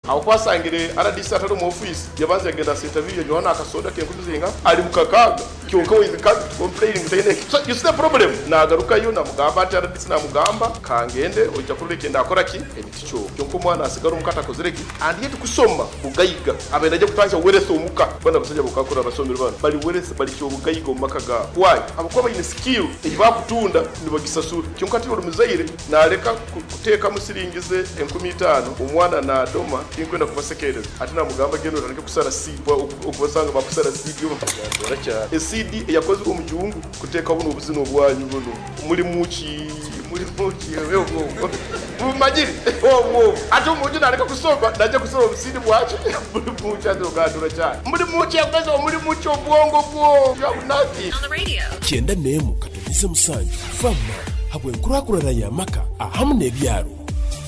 aho kwasangire RDC atari mu office yabazaga na interview yo na kasoda ke kuzinga ari mu kakaga kyonka we ka complaining tene so you see the problem nagaruka yo na mugamba ati RDC na mugamba kangende ujya kuri reke ndakora ki ebiticho kyonko mwana asigara umukata kozereki and yet kusoma bugayiga abenda je kutasha werese umuka bana basajya bukakora abasomero bana bari werese bari cyo bugayiga umakaga why abakuba bayine skill ibakutunda nibagisasura cyonko ati uri muzaire nareka kuteka musiringize 15 umwana na doma inkwenda kubasekereza ati na mugamba genda utanike kusara sibwa ukubasanga bakusara sibwa bakagora cyane esidi yakoze mu gihugu kuteka buno ubuzino bwanyu buno muri muki muri muki wewe ubwo mumagiri wowo ati umuji nareka kusomba ndaje kusoma ubusidi bwacu muri muki azogandura cyane muri muki yakoze muri muki ubwongo bwo ya unafi On the radio. kyenda n'emu katogeze musanju vamma habwenkulwakulana yamaka ahamu n'ebyalo